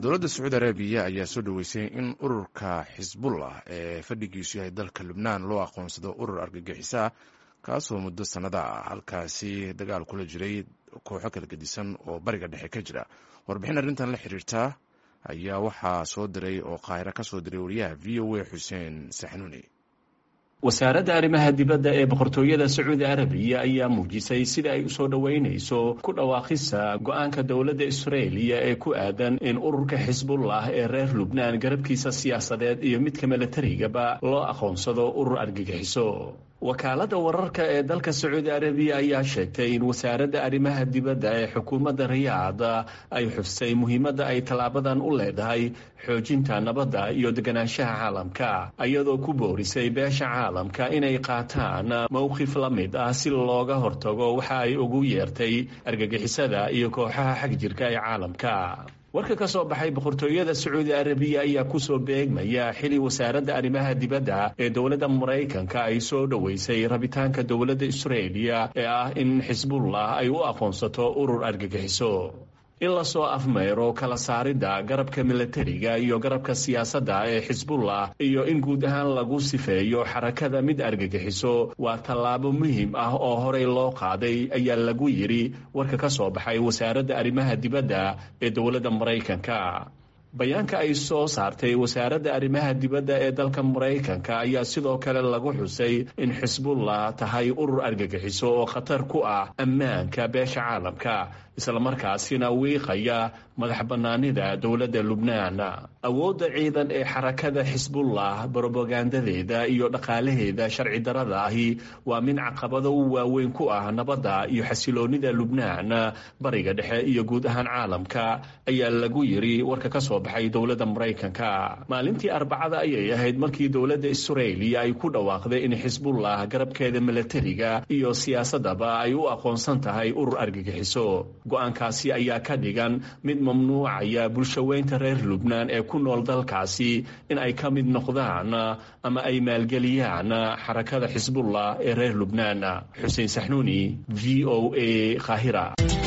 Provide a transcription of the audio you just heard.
dowladda sacuudi arabiya ayaa soo dhoweysay in ururka xisbullah ee fadhigiisu yahay dalka lubnaan loo aqoonsado urur argagixiso ah kaasoo muddo sannada ah halkaasi dagaal kula jiray kooxo kala gedisan oo bariga dhexe ka jira warbixin arrintan la xiriirta ayaa waxaa soo diray oo qaahiro ka soo diray wariyaha v o a xuseen saxnuuni wasaaradda arrimaha dibadda ee boqortooyada sacuudi arabiya ayaa muujisay sida ay usoo dhoweynayso ku dhawaaqisa go-aanka dowladda israeliya ee ku aadan in ururka xisbullah ee reer lubnaan garabkiisa siyaasadeed iyo midka milatarigaba loo aqoonsado urur argagixiso wakaaladda wararka ee dalka sacuudi arabiya ayaa sheegtay in wasaaradda arrimaha dibadda ee xukuumadda riyaad ay xustay muhiimadda ay tallaabadan u leedahay xoojinta nabadda iyo deganaanshaha caalamka iyadoo ku boorisay beesha caalamka inay qaataan mowqif la mid ah si looga hortago waxa ay ugu yeertay argagixisada iyo kooxaha xagjirka ee caalamka warka ka soo baxay boqortooyada sacuudi arabiya ayaa kusoo beegmaya xili wasaaradda arrimaha dibadda ee dowladda maraykanka ay soo dhoweysay rabitaanka dowladda israeliya ee ah in xisbullah ay u aqoonsato urur argagixiso in lasoo afmeyro kala saaridda garabka milatariga iyo garabka siyaasadda ee xisbullah iyo in guud ahaan lagu sifeeyo xarakada mid argagixiso waa tallaabo muhiim ah oo horey loo qaaday ayaa lagu yidhi warka ka soo baxay wasaaradda arrimaha dibadda ee dowladda maraykanka bayaanka ay soo saartay wasaaradda arrimaha dibadda ee dalka maraykanka ayaa sidoo kale lagu xusay in xisbullah tahay urur argagixiso oo khatar ku ah ammaanka beesha caalamka islamarkaasina wiiqaya madax bannaanida dowladda lubnaan awoodda ciidan ee xarakada xisbullah brobagandadeeda iyo dhaqaalaheeda sharci darada ahi waa mid caqabado waaweyn ku ah nabadda iyo xasiloonida lubnaan bariga dhexe iyo guud ahaan caalamka ayaa lagu yiri warka ka soo baxay dowladda maraykanka maalintii arbacada ayay ahayd markii dowladda israeliya ay ku dhawaaqday in xisbullah garabkeeda milatariga iyo siyaasadaba ay u aqoonsan tahay urur argagixiso go-aankaasi ayaa ka dhigan mid mamnuucaya bulshaweynta reer lubnaan ee ku nool dalkaasi in ay ka mid noqdaan ama ay maalgeliyaan xarakada xisbullah ee reer lubnaan xuseen saxnuuni v o a kahira